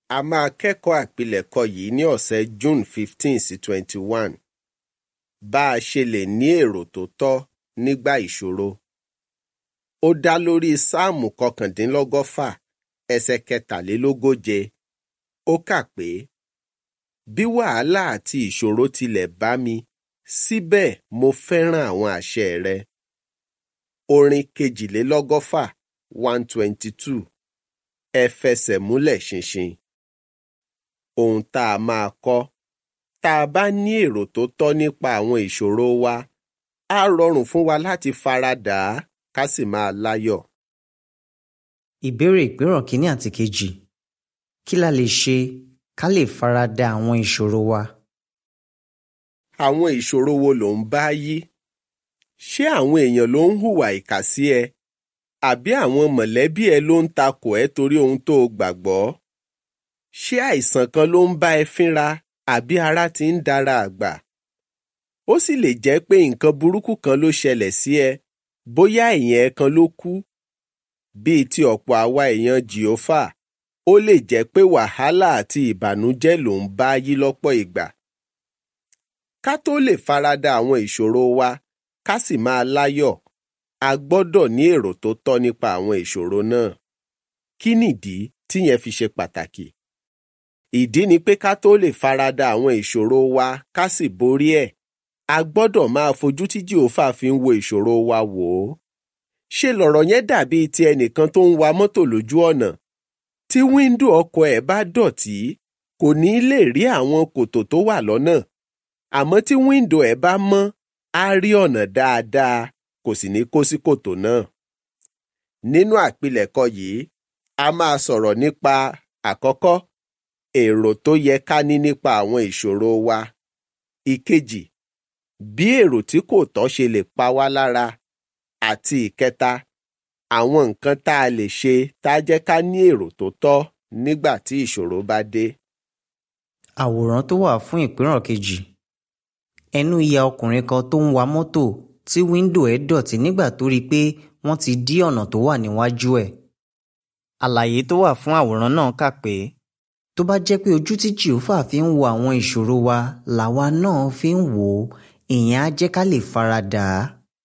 a máa kẹ́kọ̀ọ́ àpilẹ̀kọ yìí ní ọ̀sẹ̀ June fifteen sí twenty one bá a ṣe lè ní èrò tó tọ́ nígbà ìṣòro. ó dá lórí sáàmù kọkàndínlọ́gọ́fà ẹsẹ̀ kẹtàlélógóje ó kà pé bí wàhálà àti ìṣòro tilẹ̀ bá mi síbẹ̀ mo fẹ́ràn àwọn àṣẹ rẹ. orin kejìlélọ́gọ́fà one twenty two ẹ fẹsẹ̀ múlẹ̀ ṣinṣin. ohun tá a máa kọ́ tá a bá ní èrò tó tọ́ nípa àwọn ìṣòro wa á rọrùn fún wa láti faradà á ká sì máa láyọ̀. Ìbéèrè ìpéràn kínní àti kejì. Kí la lè ṣe ká lè farada àwọn ìṣòro wa? àwọn ìṣòro wo ló ń bá yí? ṣé àwọn èèyàn ló ń hùwà ìkà sí ẹ? àbí àwọn mọ̀lẹ́bí ẹ ló ń takò ẹ́ torí ohun tó o gbàgbọ́? ṣé àìsàn kan ló ń bá ẹ fínra àbí ara ti ń dára àgbà? ó sì lè jẹ́ pé nǹkan burúkú kan ló ṣẹlẹ̀ sí ẹ bóyá èèyàn ẹ kan ló kú. bíi ti ọ̀pọ̀ àwa èèyàn jìófà ó lè jẹ́ pé wàhálà àti ìbànújẹ́ ló ń bá yí lọ́pọ̀ ìgbà. ká tó lè farada àwọn ìṣòro wa ká sì máa láyọ̀ a gbọ́dọ̀ ní èrò tó tọ́ nípa àwọn ìṣòro náà. kí nìdí tíyẹn fi ṣe pàtàkì? ìdí ni pé ká tó lè farada àwọn ìṣòro wa ká sì borí ẹ̀ a gbọ́dọ̀ máa fojú tí jìhófà fi ń wo ìṣòro wa wò ó. ṣé lọ̀rọ̀ yẹn dàbí ti ẹnìkan tó ń wa mọ́tò lójú ọ̀nà? tí wíńdò ọkọ̀ ẹ̀ bá dọ̀tí kò ní lè rí àwọn kòtò tó wà lọ́nà àmọ́ tí wíńdò ẹ̀ bá mọ́ á rí ọ̀nà dáadáa kò sì ní kó sí kòtò náà. nínú àpilẹ̀kọ yìí a máa sọ̀rọ̀ nípa àkọ́kọ́ èrò tó yẹ ká ní nípa àwọn ìṣòro wa. ìkejì bí èrò tí kò tọ́ ṣe lè pa wá lára àti ìkẹta àwọn nǹkan tá a lè ṣe tá a jẹ́ ká ní èrò tó tọ́ nígbà tí ìṣòro bá dé. Àwòrán tó wà fún ìpéràn kejì. Ẹnu ya ọkùnrin kan tó ń wa mọ́tò tí wíńdò ẹ̀ dọ̀tí nígbà tó rí i pé wọ́n ti dí ọ̀nà tó wà níwájú ẹ̀. Àlàyé tó wà fún àwòrán náà kà pé tó bá jẹ́ pé ojú tí Jèhófà fi ń wo àwọn ìṣòro wa làwa náà fi ń wò ó ìyẹn á jẹ́ ká lè faradà á.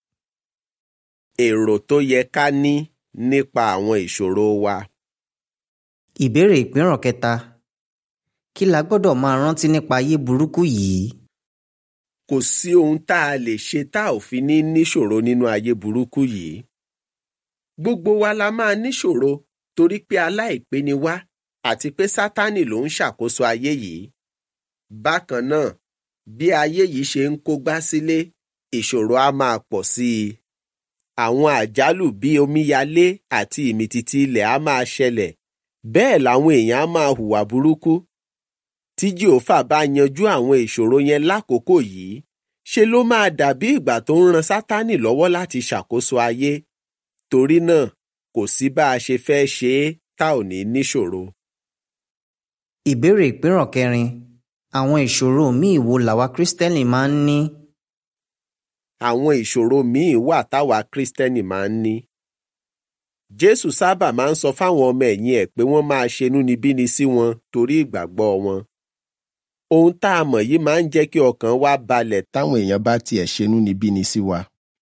èrò tó yẹ ká ní nípa àwọn ìṣòro wa. Ìbéèrè ìpéràn kẹta. Kí la gbọ́dọ̀ máa rántí nípa ayé burúkú yìí? kò sí ohun tá a lè ṣe tá ò fi ní níṣòro nínú ayé burúkú yìí. gbogbo wa la máa níṣòro torí pé aláìpé ni wá àti pé sátánì ló ń ṣàkóso ayé yìí. bákan náà bí ayé yìí ṣe ń kógbá sílé ìṣòro á máa pọ̀ sí i. àwọn àjálù bíi omíyalé àti ìmìtìtì ilẹ̀ á máa ṣẹlẹ̀ bẹ́ẹ̀ làwọn èèyàn á máa hùwà burúkú tí jehova bá yanjú àwọn ìṣòro yẹn lákòókò yìí ṣe ló máa dàbí ìgbà tó ń ran sátánì lọ́wọ́ láti ṣàkóso ayé torí náà kò sí bá a ṣe fẹ́ ṣe é tá ò ní níṣòro. Ìbéèrè ìpéràn kẹrin. Àwọn ìṣòro míì wo làwa Kristẹni máa ń ní? àwọn ìṣòro míì wà táwa kristẹni máa ń ní. jésù sábà máa ń sọ fáwọn ọmọ ẹ̀yìn ẹ̀ pé wọ́n máa ṣe inúnibíni sí wọn torí ìgbàgbọ́ wọn. ohun tá a mọ̀ yìí máa ń jẹ́ kí ọkàn wa balẹ̀ táwọn èèyàn bá tiẹ̀ ṣe inúnibíni sí wa.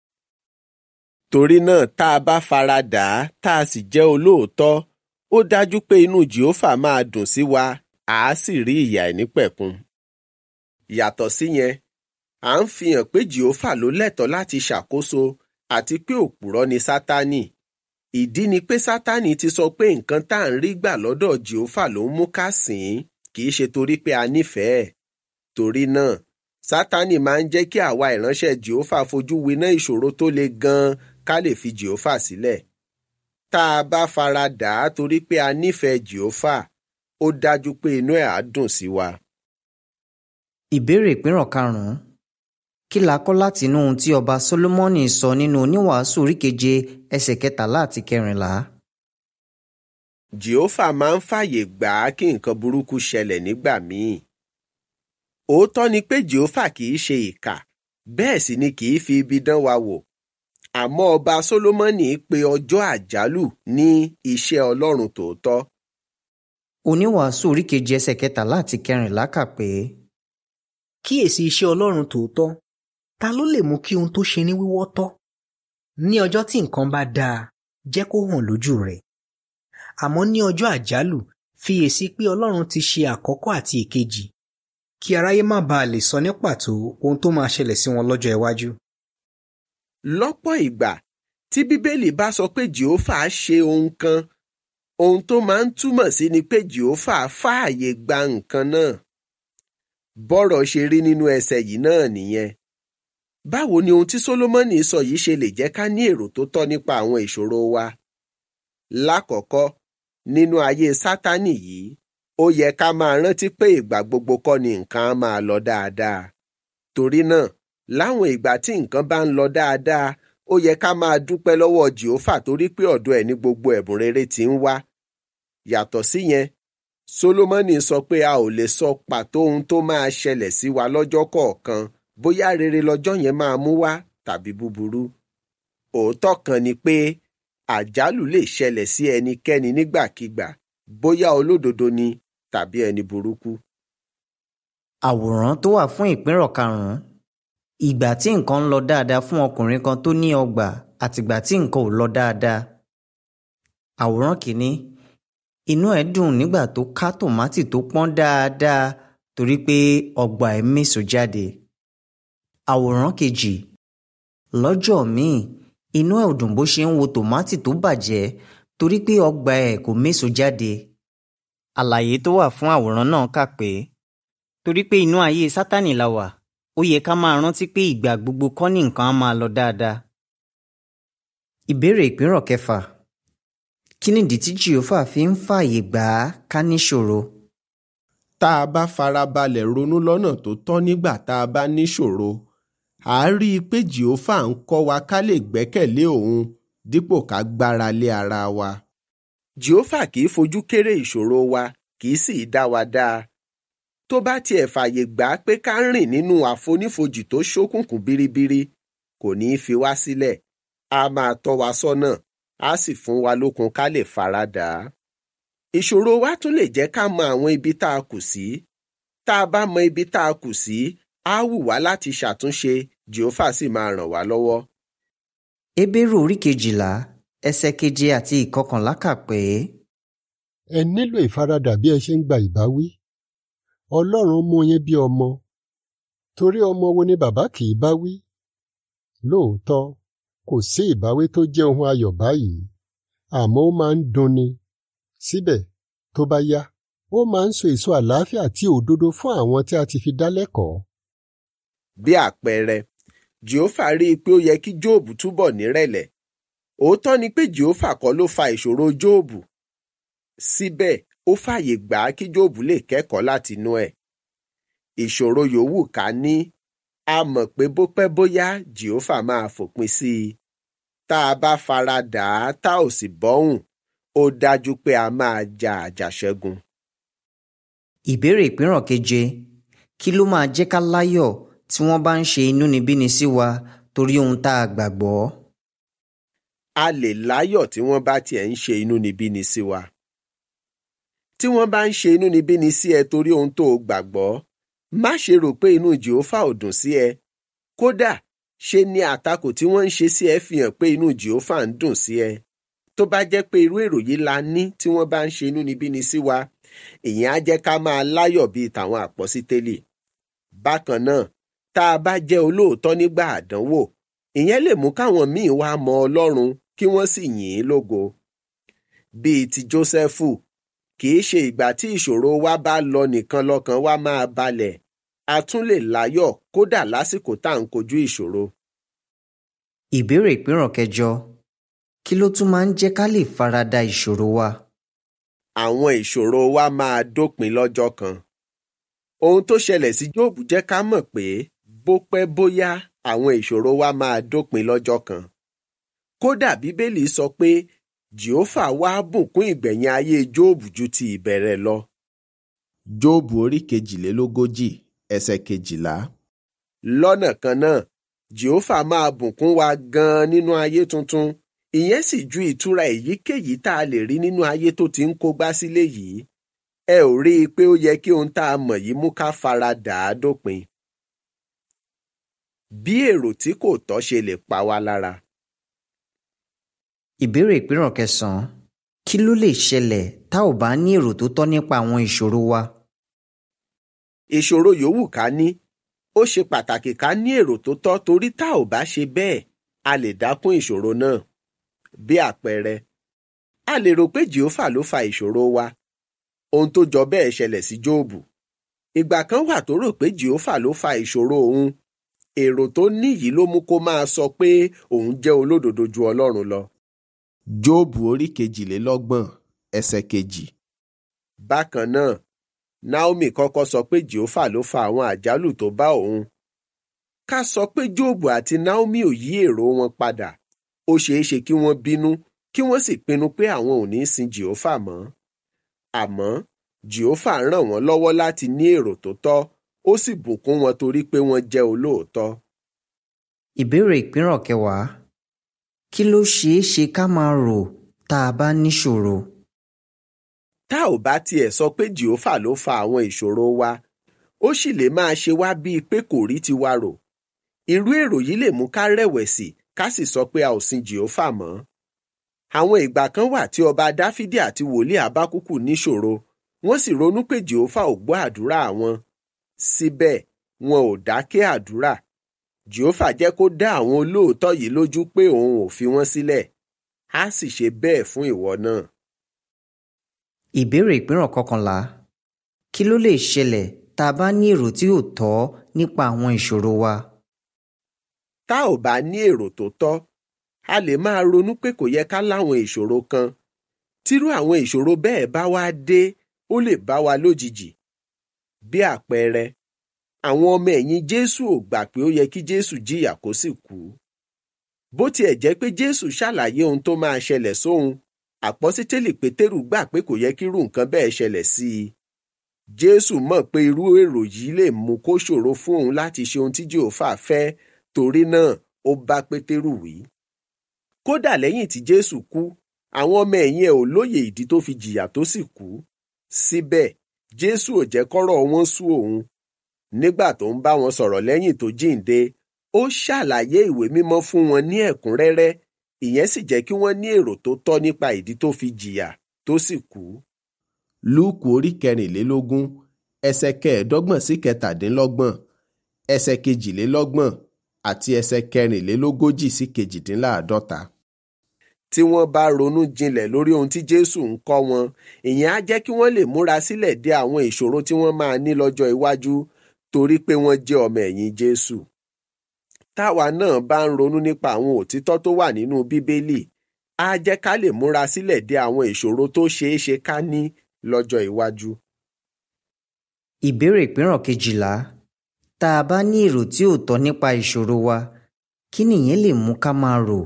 torí náà tá a bá fara dà á tá a sì jẹ́ olóòótọ́ ó dájú pé inú jèhófà máa dùn sí wa àá sì rí ìyà ìnípẹ̀kun. yàtọ̀ síyẹn à ń fi hàn pé jèhófà ló lẹ́tọ̀ọ́ láti ṣàkóso àti pé òpùrọ́ ni sátánì ìdí ni pé sátánì ti sọ pé nǹkan tá à ń rí gbà lọ́dọ̀ jèhófà ló ń mú ká sìn ín kì í ṣe torí pé a nífẹ̀ẹ́ torí náà sátánì máa ń jẹ́ kí àwa ìránṣẹ́ jèhófà fojú winá ìṣòro tó le gan-an ká lè fi jèhófà sílẹ̀ tá a bá fara dà á torí pé a nífẹ̀ẹ́ jèhófà ó dájú pé inú ẹ̀ á dùn sí wa. Ìbéèrè ìpéràn karùn-ún. Kí la kọ́ láti inú ohun tí ọba Sólómọ́nì sọ nínú oníwàásù orí keje ẹsẹ̀ kẹtàlá àti kẹrìnlá? jèhófà máa ń fàyè gbà á kí nǹkan burúkú ṣẹlẹ̀ nígbà míì. òótọ́ ni pé jèhófà kì í ṣe ìkà bẹ́ẹ̀ sì ni kì í fi ibi dán wa wò. àmọ́ ọba Sólómọ́nì pe ọjọ́ àjálù ní iṣẹ́ Ọlọ́run tòótọ́. oníwàásù orí kejì ẹsẹ̀ kẹtàlá àti kẹrìnlá kà pé kíyèsí iṣẹ́ ọlọ́run tòótọ́ ta ló lè mú kí ohun tó ṣe ní wíwọ́ tọ́ ní ọjọ́ tí nǹkan bá dáa jẹ́ kó hàn lójú rẹ̀ àmọ́ ní ọjọ́ àjálù fiyèsí pé ọlọ́run ti ṣe àkọ́kọ́ àti èkejì kí aráyé má baà lè sọ ní pàtó ohun tó máa ṣẹlẹ̀ sí wọn lọ́jọ́ iwájú. lọ́pọ̀ ìgbà tí bíbélì bá sọ pé jehova ṣe ohun kan ohun tó máa ń túmọ̀ sí ni pé jehova fààyè gba nǹkan náà bọ́rọ̀ ṣe rí nínú ẹsẹ̀ yìí náà nìyẹn báwo ni ohun tí Sólómọ́nì sọ yìí ṣe lè jẹ́ ká ní èrò tó tọ́ nípa àwọn ìṣòro wa lákọ̀ọ́kọ́ nínú ayé sátánì yìí ó yẹ ká máa rántí pé ìgbà gbogbo kọ́ ni nǹkan á máa lọ dáadáa torí náà láwọn ìgbà tí nǹkan bá ń lọ dáadáa ó yẹ ká máa dúpẹ́ lọ́wọ́ jehova torí pé ọ̀dọ̀ ẹ̀ ní gbogbo ẹ̀bùn rere tí ń wá yàtọ̀ síyẹn Sólómọ́nì sọ pé a ò lè sọ pàtó ohun tó máa ṣẹlẹ̀ sí wa lọ́jọ́ kọ̀ọ̀kan bóyá rere lọ́jọ́ yẹn máa mú wá tàbí búburú òótọ́ kan ni pé àjálù lè ṣẹlẹ̀ sí ẹnikẹ́ni nígbàkigbà bóyá olódodo ni tàbí ẹni burúkú. àwòrán tó wà fún ìpínrọ̀ karùn-ún ìgbà tí nǹkan ń lọ dáadáa fún ọkùnrin kan tó ní ọgbà àtìgbà tí nǹkan ò lọ dáadáa. àwòrán kìíní inú ẹ̀ dùn nígbà tó ká tòmátì tó pọ́n dáadáa torí pé ọgbà ẹ̀ méso jáde. àwòrán kejì lọ́jọ́ míì inú ẹ̀ ò dùn bó ṣe ń wo tòmátì tó bàjẹ́ torí pé ọgbà ẹ̀ kò méso jáde. àlàyé tó wà fún àwòrán náà kà pé torí pé inú ayé sátánì la wà ó yẹ ká máa rántí pé ìgbà gbogbo kọ́ ní nǹkan á máa lọ dáadáa. ìbéèrè ìpínrọ̀ kẹfà kí nìdí tí jehova fi ń fààyè gbà á ká níṣòro? tá a bá farabalẹ̀ ronú lọ́nà tó tọ́ nígbà tá a bá níṣòro à á rí i pé jehova ń kọ́ wa ká lè gbẹ́kẹ̀lé òun dípò ká gbára lé ara wa. jehova kì í fojú kéré ìṣòro wa kì í sì í dá wa dáa tó bá tiẹ̀ fààyè gbà á pé ká rìn nínú àfonífojì tó ṣókùnkùn biribiri kò ní í fi wá sílẹ̀ á máa tọ́ wa sọ́nà á sì fún wa lókun ká lè faradà á. ìṣòro wa tún lè jẹ́ ká mọ àwọn ibi tá a kù sí tá a bá mọ ibi tá a kù sí á wù wá láti ṣàtúnṣe jehova sì máa ràn wá lọ́wọ́. Hébérù orí kejìlá ẹsẹ̀ keje àti ìkọkànlá kà pé ẹ nílò ìfaradà bí ẹ ṣe ń gba ìbáwí ọlọ́run mú yín bí ọmọ torí ọmọ wo ni bàbá kì í bá wí lóòótọ́ kò sí ìbáwí tó jẹ́ ohun ayọ̀ báyìí àmọ́ ó máa ń dunni síbẹ̀ tó bá yá ó máa ń so èso àlàáfíà àti òdodo fún àwọn tí a ti fi dá lẹ́kọ̀ọ́. bí àpẹẹrẹ jehova rí i pé ó yẹ kí jóòbù túbọ̀ nírẹ̀lẹ̀ òótọ́ ni pé jehova kọ́ ló fa ìṣòro jóòbù síbẹ̀ ó fààyè gbà á kí jóòbù lè kẹ́kọ̀ọ́ látinú ẹ̀ ìṣòro yòówù ká ní a mọ̀ pé bó pẹ́ bóyá jehova máa fòpin sí i tá a bá fara dà á tá ò sì bọ́hùn ó dájú pé a máa ja àjàṣẹ́gun. ìbéèrè ìpínrọ̀ keje kí ló máa jẹ́ ká láyọ̀ tí wọ́n bá ń ṣe inúnibíni sí wa torí ohun tá a gbàgbọ́? a lè láyọ̀ tí wọ́n bá tiẹ̀ ń ṣe inúnibíni sí wa. tí wọ́n bá ń ṣe inúnibíni sí ẹ torí ohun tó o gbàgbọ́ má ṣe rò pé inú jehova ò dùn sí ẹ kódà ṣe ni àtakò tí wọ́n ń ṣe sí ẹ fi hàn pé inú jehova ń dùn sí ẹ tó bá jẹ́ pé irú èrò yìí la ní tí wọ́n bá ń ṣe inúnibíni sí wa ìyẹn á jẹ́ ká máa láyọ̀ bíi tàwọn àpọ́sítélì bákan náà tá a bá jẹ́ olóòótọ́ nígbà àdánwò ìyẹn lè mú káwọn míì wá mọ ọlọ́run kí wọ́n sì yìn ín lógo bíi ti jósẹ́fù kì í ṣe ìgbà tí ìṣòro wa bá lọ nìkan lọ́kàn wa máa balẹ̀ a tún lè láyọ̀ kódà lásìkò tá à ń kojú ìṣòro. ìbéèrè ìpínrọ̀ kẹjọ kí ló tún máa ń jẹ́ ká lè farada ìṣòro wa? àwọn ìṣòro wa máa dópin lọ́jọ́ kan. ohun tó ṣẹlẹ̀ sí jóòbù jẹ́ ká mọ̀ pé bó pẹ́ bóyá àwọn ìṣòro wa máa dópin lọ́jọ́ kan. kódà bíbélì sọ pé jehova wá bùkún ìgbẹ̀yìn ayé jóòbù ju ti ìbẹ̀rẹ̀ lọ. jóòbù orí kejìlélógójì ẹsẹ̀ kejìlá. lọ́nà kan náà jehova máa bùkún wa gan-an nínú ayé tuntun ìyẹn sì ju ìtura èyíkéyìí tá a lè rí nínú ayé tó ti ń kógbá sílé yìí ẹ ò rí i pé ó yẹ kí ohun tá a mọ̀ yìí mú ká fara dà á dópin. bí èrò tí kò tọ́ ṣe lè pa wá lára. Ìbéèrè ìpínrọ̀ kẹsàn-án kí ló lè ṣẹlẹ̀ tá ò bá ní èrò tó tọ́ nípa àwọn ìṣòro wa? ìṣòro yòówù ká ní ó ṣe pàtàkì ká ní èrò tó tọ́ torí tá ò bá ṣe bẹ́ẹ̀ a lè dákún ìṣòro náà. bí àpẹẹrẹ a lè rò pé jehova ló fa ìṣòro wa ohun tó jọ bẹ́ẹ̀ ṣẹlẹ̀ sí jóòbù ìgbà kan wà tó rò pé jehova ló fa ìṣòro òun èrò tó ní yìí ló mú kó máa sọ pé òun jẹ́ olódodo ju ọlọ́run lọ. jóòbù orí kejìlélọ́gbọ̀n ẹsẹ̀ kejì. bákan náà naomi kọ́kọ́ sọ pé jehova ló fa àwọn àjálù tó bá òun. ká sọ pé jóòbù àti naomi ò yí èrò wọn padà ó ṣeé ṣe kí wọ́n bínú kí wọ́n sì pinnu pé àwọn ò ní sin jehova mọ́. àmọ́ jehova ràn wọ́n lọ́wọ́ láti ní èrò tó tọ́ ó sì bùkún wọn torí pé wọ́n jẹ́ olóòótọ́. Ìbéèrè ìpínrọ̀ kẹwàá kí ló ṣeé ṣe ká máa rò tá a bá níṣòro? tá ò bá tiẹ̀ sọ pé jehova ló fa àwọn ìṣòro wa ó sì lè máa ṣe wá bíi pé kò rí tiwa rò irú èrò yìí lè mú ká rẹ̀wẹ̀sì ká sì sọ pé a ò sin jehova mọ́. àwọn ìgbà kan wà tí ọba dáfídì àti wòlíì abákúkù níṣòro wọ́n sì ronú pé jehova ò gbọ́ àdúrà wọn síbẹ̀ wọn ò dákẹ́ àdúrà jehova jẹ́ kó dá àwọn olóòótọ́ yìí lójú pé òun ò fi wọ́n sílẹ̀ á sì ṣe bẹ́ẹ̀ fún ìwọ náà. Ìbéèrè ìpínrọ̀ kọkànlá kí ló lè ṣẹlẹ̀ tá a bá ní èrò tí ò tọ́ nípa àwọn ìṣòro wa? tá ò bá ní èrò tó tọ́ a lè máa ronú pé kò yẹ ká láwọn ìṣòro kan tírú àwọn ìṣòro bẹ́ẹ̀ bá wá dé ó lè bá wa lójijì bí àpẹẹrẹ àwọn ọmọ ẹ̀yìn jésù ò gbà pé ó yẹ kí jésù jìyà kó sì kú bó tiẹ̀ jẹ́ pé jésù ṣàlàyé ohun tó máa ṣẹlẹ̀ sóhun àpọ́sítélì pétérù gbà pé kò yẹ kírú nǹkan bẹ́ẹ̀ ṣẹlẹ̀ sí i jésù mọ̀ pé irú èrò yìí lè mú kó ṣòro fún òun láti ṣe ohun tí jèhófà fẹ́ torí náà ó bá pétérù wí. kódà lẹ́yìn tí jésù kú àwọn ọmọ ẹ̀yìn ẹ̀ ò lóye ìdí tó fi jìyà tó sì kú síbẹ̀ jésù ò jẹ́ kọ́rọ̀ wọn sú òun nígbà tó ń bá wọn sọ̀rọ̀ lẹ́yìn tó jíǹde ó ṣàlàyé ìwé mímọ́ fún wọn ní ẹ̀kúnrẹ́rẹ́ ìyẹn sì jẹ́ kí wọ́n ní èrò tó tọ́ nípa ìdí tó fi jìyà tó sì kú. lúùkù orí kẹrìnlélógún ẹsẹ̀ kẹẹ̀ẹ́dọ́gbọ̀n sí kẹtàdínlọ́gbọ̀n ẹsẹ̀ kejìlélọ́gbọ̀n àti ẹsẹ̀ kẹrìnlélógójì sí kejìdínláàádọ́ta. tí wọ́n bá ronú jinlẹ̀ lórí ohun tí jésù ń kọ́ wọn ìyẹn á jẹ́ kí wọ́n lè múra sílẹ̀ dé àwọn ìṣòro tí wọ́n máa ní lọ́jọ́ iwájú torí pé wọ́n jẹ́ ọmọ ẹ̀yìn jésù táwa náà bá ń ronú nípa àwọn òtítọ́ tó wà nínú bíbélì á jẹ́ ká lè múra sílẹ̀ dé àwọn ìṣòro tó ṣeé ṣe ká ní lọ́jọ́ iwájú. Ìbéèrè ìpínrọ̀ kejìlá tá a bá ní èrò tí ò tọ́ nípa ìṣòro wa kí nìyẹn lè mú ká máa rò?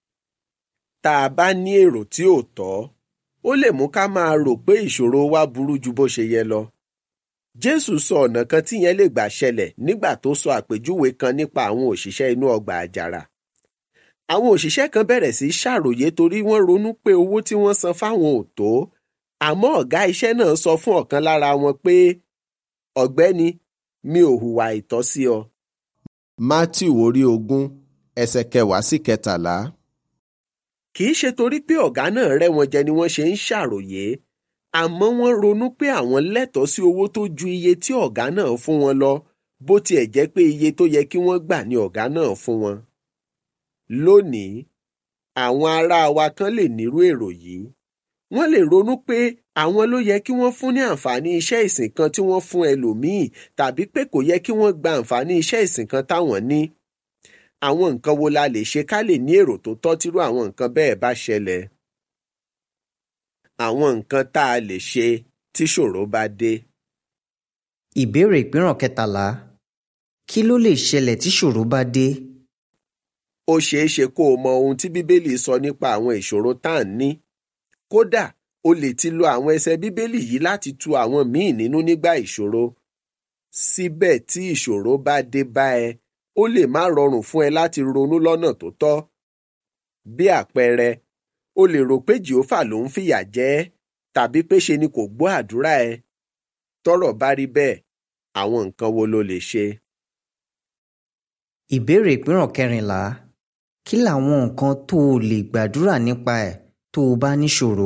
tá a bá ní èrò tí ò tọ́ ó lè mú ká máa rò pé ìṣòro wa burú ju bó ṣe yẹ lọ. Jésù sọ ọ̀nà kan tí yẹn lè gbà ṣẹlẹ̀ nígbà tó sọ àpèjúwe kan nípa àwọn òṣìṣẹ́ inú ọgbà àjàrà. Àwọn òṣìṣẹ́ kan bẹ̀rẹ̀ sí í ṣàròyé torí wọ́n ronú pé owó tí wọ́n san fáwọn ò tó. Àmọ́ ọ̀gá iṣẹ́ náà sọ fún ọ̀kan lára wọn pé ọ̀gbẹ́ni mi ò hùwà ìtọ́ sí ọ. Mátíù orí ogún ẹsẹ̀ kẹwàá sí kẹtàlá. Kì í ṣe torí pé ọ̀gá náà rẹ́ wọn jẹ ni wọ́n ṣe ń ṣàròyé àmọ́ wọ́n ronú pé àwọn lẹ́tọ̀ọ́ sí owó tó ju iye tí ọ̀gá náà fún wọn lọ bó tiẹ̀ jẹ́ pé iye tó yẹ kí wọ́n gbà ni ọ̀gá náà fún wọn. lónìí àwọn ará wa kan lè nírú èrò yìí wọ́n lè ronú pé àwọn ló yẹ kí wọ́n fún ní àǹfààní iṣẹ́ ìsìn kan tí wọ́n fún ẹlòmíì tàbí pé kò yẹ kí wọ́n gba àǹfààní iṣẹ́ ìsìn kan táwọn ní. àwọn nǹkan wo la lè ṣe ká lè ní èrò tó tọ́ tírú àwọn nǹkan bẹ́ẹ̀ bá ṣẹlẹ̀ àwọn nǹkan tá a lè ṣe tí ṣòro bá dé. Ìbéèrè ìpínrọ̀ kẹtàlá kí ló lè ṣẹlẹ̀ tí ṣòro bá dé? ó ṣeé ṣe kó o mọ ohun tí bíbélì sọ nípa àwọn ìṣòro tá à ń ní. kódà o lè ti lo àwọn ẹsẹ̀ bíbélì yìí láti tu àwọn míì nínú nígbà ìṣòro. síbẹ̀ tí ìṣòro bá dé bá ẹ ó lè má rọrùn fún ẹ láti ronú lọ́nà tó tọ́. bí àpẹẹrẹ o lè rò pé jehova ló ń fìyà jẹ ẹ́ tàbí pé ṣe ni kò gbọ́ àdúrà ẹ tọ́rọ̀ bá rí bẹ́ẹ̀ àwọn nǹkan wo lo lè ṣe. ìbéèrè ìpínrọ̀ kẹrìnlá kí làwọn nǹkan tó o lè gbàdúrà nípa ẹ̀ tó o bá níṣòro.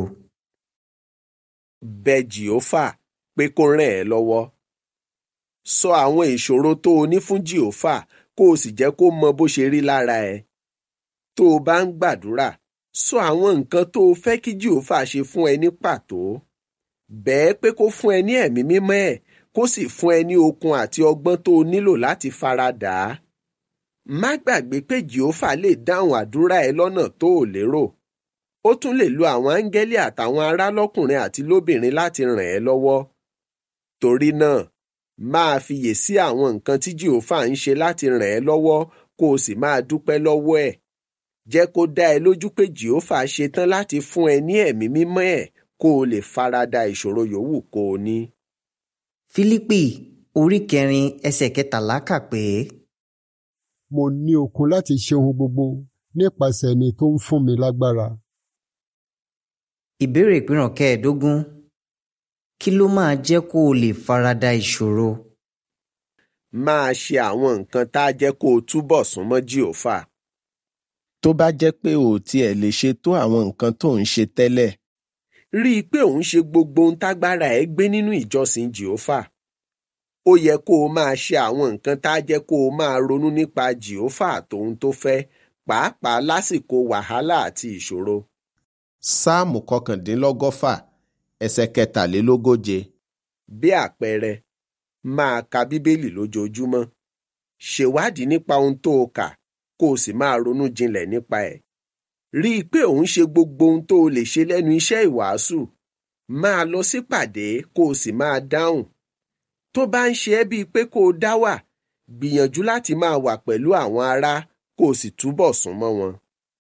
bẹ jìófà pé kó ràn ẹ́ lọ́wọ́. sọ àwọn ìṣòro tó o ní fún jìófà kó o sì jẹ́ kó mọ bó ṣe rí lára ẹ. tó o bá ń gbàdúrà sọ àwọn nǹkan tó o fẹ́ kí jìófà ṣe fún ẹ ní pàtó. bẹ́ẹ̀ pé kó fún ẹ ní ẹ̀mí mímọ́ ẹ̀ kó sì fún ẹ ní okun àti ọgbọ́n tó o nílò láti faradà á. má gbàgbé pé jìófà lè dáhùn àdúrà ẹ lọ́nà tó o lérò ó tún lè lo àwọn áńgẹ́lì àtàwọn ará lọ́kùnrin àti lóbìnrin láti ràn ẹ́ lọ́wọ́. torí náà máa fiyè sí àwọn nǹkan tí jìhófà ń ṣe láti ràn ẹ́ lọ́wọ́ kó o sì máa dúpẹ́ lọ́wọ́ ẹ̀. jẹ́ kó dá ẹ lójú pé jìhófà ṣetán láti fún ẹ ní ẹ̀mí mímọ́ ẹ̀ kó o lè farada ìṣòro yòówù kó o ní. fílípì orí kẹrin ẹsẹ̀ kẹtàlá kà pé. mo ní okun láti ṣe ohun gbogbo nípasẹ̀ ẹni tó ń fún mi lágbára. ìbéèrè ìpínrọ̀ kẹẹ̀ẹ́dógún kí ló máa jẹ́ kó o lè farada ìṣòro. máa ṣe àwọn nǹkan tá a jẹ́ kó o túbọ̀ súnmọ́ jìhófà. tó bá jẹ́ pé ò tiẹ̀ lè ṣe tó àwọn nǹkan tó ń ṣe tẹ́lẹ̀. rí i pé òun ṣe gbogbo ohun tágbára ẹ gbé nínú ìjọsìn jìhófà. ó yẹ kó o máa ṣe àwọn nǹkan tá a jẹ́ kó o máa ronú nípa jìhófà àtòhun tó fẹ́ pàápàá lásìkò wàhálà àti ìṣòro. sáàmù kọkàndínlọ́gọ́fà ẹsẹ̀ kẹtàlélógóje. bí àpẹẹrẹ máa ka bíbélì lójoojúmọ́ ṣèwádìí nípa ohun tó o kà kó o sì máa ronú jinlẹ̀ nípa ẹ̀. rí i pé òun ṣe gbogbo ohun tó o lè ṣe lẹ́nu iṣẹ́ ìwàásù máa lọ sípàdé kó o sì máa dáhùn. tó bá ń ṣe ẹ́ bíi pé kó o dá wà gbìyànjú láti máa wà pẹ̀lú àwọn ará kó o sì túbọ̀ súnmọ́ wọn.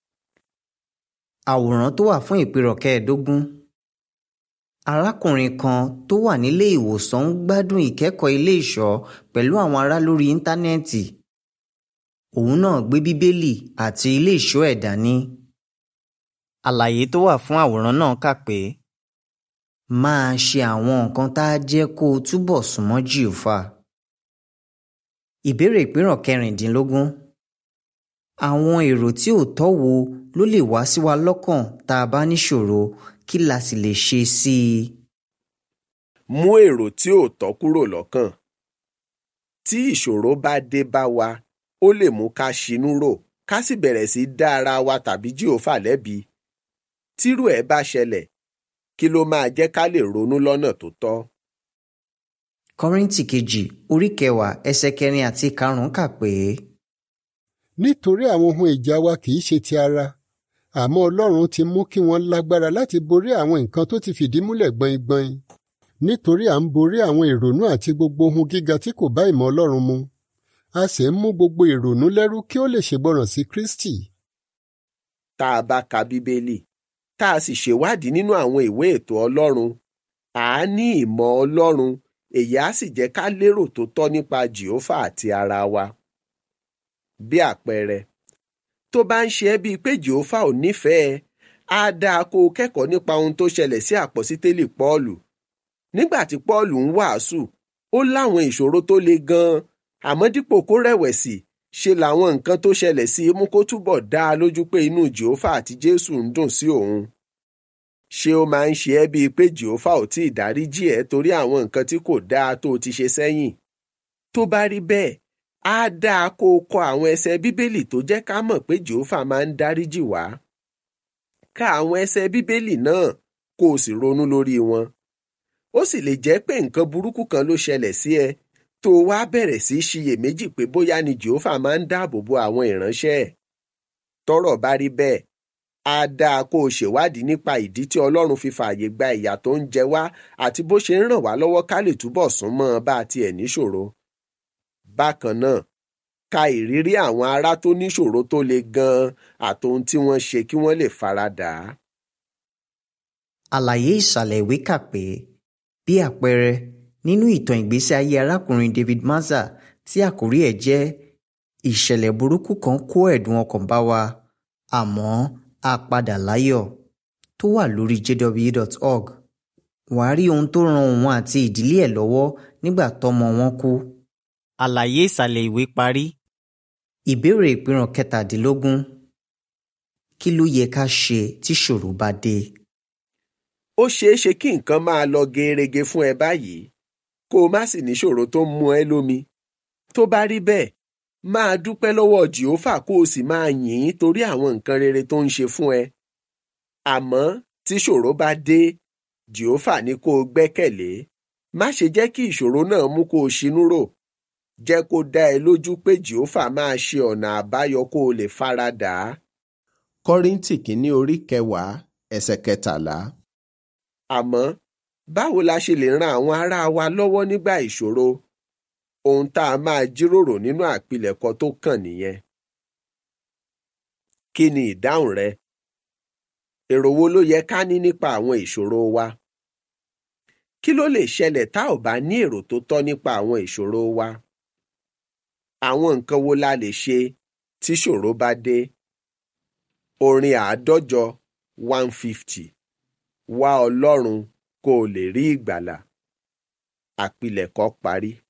àwòrán tó wà fún ìpínrọ̀ kẹẹ̀ẹ́dógún arákùnrin kan tó wà nílé ìwòsàn ń gbádùn ìkẹ́kọ̀ọ́ ilé ìṣọ́ pẹ̀lú àwọn ará lórí íńtánẹ́ẹ̀tì òun náà gbé bíbélì àti ilé ìṣọ́ ẹ̀ dání àlàyé tó wà fún àwòrán náà kà pé máa ṣe àwọn nǹkan tá a jẹ́ kó o túbọ̀ súnmọ́ jìhófà ìbéèrè ìpínrọ̀ kẹrìndínlógún àwọn èrò tí ò tọ́ wo ló lè wá sí wa lọ́kàn tá a bá níṣòro kí la sì lè ṣe sí i. mú èrò tí ò tọ́ kúrò lọ́kàn. tí ìṣòro bá dé bá wa ó lè mú ká ṣinú rò ká sì bẹ̀rẹ̀ sí dá ara wa tàbí jìhófà lẹ́bi. tírú ẹ̀ bá ṣẹlẹ̀ kí ló máa jẹ́ ká lè ronú lọ́nà tó tọ́. kọ́ríntì kejì orí kẹwàá ẹsẹ̀ kẹrin àti karùn-ún kà pé. nítorí àwọn ohun ìjà wa kì í ṣe ti ara àmọ́ Ọlọ́run ti mú kí wọ́n lágbára láti borí àwọn nǹkan tó ti fìdí múlẹ̀ gbọ̀ngbọ̀n nítorí à ń borí àwọn ìrònú àti gbogbo ohun gíga tí kò bá ìmọ̀ Ọlọ́run mu a sì ń mú gbogbo ìrònú lẹ́rú kí ó lè ṣègbọràn sí Kristi. tá a bá ka bíbélì tá a sì ṣèwádìí nínú àwọn ìwé ètò Ọlọ́run à á ní ìmọ̀ Ọlọ́run èyí á sì jẹ́ ká lérò tó tọ́ nípa Jèhófà àti ara wa. bí àpẹẹrẹ tó bá ń ṣe ẹ́ bíi pé jehova ò nífẹ̀ẹ́ á dáa kó o kẹ́kọ̀ọ́ nípa ohun tó ṣẹlẹ̀ sí àpọ́sítélì pọ́ọ̀lù nígbà tí pọ́ọ̀lù ń wàásù ó láwọn ìṣòro tó le gan-an àmọ́ dípò kó rẹ̀wẹ̀sì ṣe làwọn nǹkan tó ṣẹlẹ̀ sí mú kó túbọ̀ dá a lójú pé inú jehova àti jésù ń dùn sí òun ṣé ó máa ń ṣe ẹ́ bíi pé jehova ò tí ì dáríjì ẹ́ torí àwọn nǹkan tí kò dáa tó o ti ṣe sẹ́yìn tó bá rí bẹ́ẹ̀ á dáa kó o kọ àwọn ẹsẹ̀ bíbélì tó jẹ́ ká mọ̀ pé jehova máa ń dáríjì wá. ka àwọn ẹsẹ̀ bíbélì náà kó o sì ronú lórí wọn. ó sì lè jẹ́ pé nǹkan burúkú kan ló ṣẹlẹ̀ sí ẹ tó o wá bẹ̀rẹ̀ sí í ṣiyèméjì pé bóyá ni jehova máa ń dáàbò bo àwọn ìránṣẹ́ ẹ̀. tọ́rọ̀ bá rí bẹ́ẹ̀ á dáa kó o ṣèwádìí nípa ìdí tí ọlọ́run fi fààyè gba ìyà tó ń jẹ wá àti bó ṣe ń ràn wá lọ́wọ́ ká lè túbọ̀ sún mọ́ ọ bá a tiẹ̀ níṣòro bákan náà ka ìrírí àwọn ará tó níṣòro tó le gan-an àtohun tí wọ́n ṣe kí wọ́n lè faradà á. àlàyé ìsàlẹ̀ ìwé kà pé bí àpẹẹrẹ nínú ìtàn ìgbésí ayé arákùnrin David Maza tí àkórí ẹ̀ jẹ́ ìṣẹ̀lẹ̀ burúkú kan kó ẹ̀dùn ọkàn bá wa àmọ́ a padà láyọ̀ tó wà lórí jw.org wàá rí ohun tó ran òun àti ìdílé ẹ̀ lọ́wọ́ nígbà tọ́mọ wọn kú. Àlàyé ìsàlẹ̀ ìwé parí. Ìbéèrè ìpìràn kẹtàdínlógún. Kí ló yẹ ká ṣe tí ṣòro bá dé? ó ṣeé ṣe kí nǹkan máa lọ gerege fún ẹ báyìí kó o má sì níṣòro tó ń mú ẹ lómi tó bá rí bẹ́ẹ̀ máa dúpẹ́ lọ́wọ́ jìófà kó o sì máa yìn ín torí àwọn nǹkan rere tó ń ṣe fún ẹ àmọ́ tí ṣòro bá dé jìófà ní kó o gbẹ́kẹ̀lé má ṣe jẹ́ kí ìṣòro náà mú kó o ṣinú rò jẹ́ kó dá ẹ lójú pé jìófà máa ṣe ọ̀nà àbáyọ kó o lè fara dà á kọ́ríńtì kìíní orí kẹwàá ẹsẹ̀ kẹtàlá. àmọ́ báwo la ṣe lè ran àwọn ará wa lọ́wọ́ nígbà ìṣòro ohun tá a máa jíròrò nínú àpilẹ̀kọ tó kàn nìyẹn. kí ni ìdáhùn rẹ? èrò wo ló yẹ ká ní nípa àwọn ìṣòro wa? kí ló lè ṣẹlẹ̀ tá ò bá ní èrò tó tọ́ nípa àwọn ìṣòro wa? àwọn nǹkan wo la lè ṣe tí ṣòro bá dé? orin àádọ́jọ one fifty wá ọlọ́run kó o lè rí ìgbàlà àpilẹ̀kọ parí.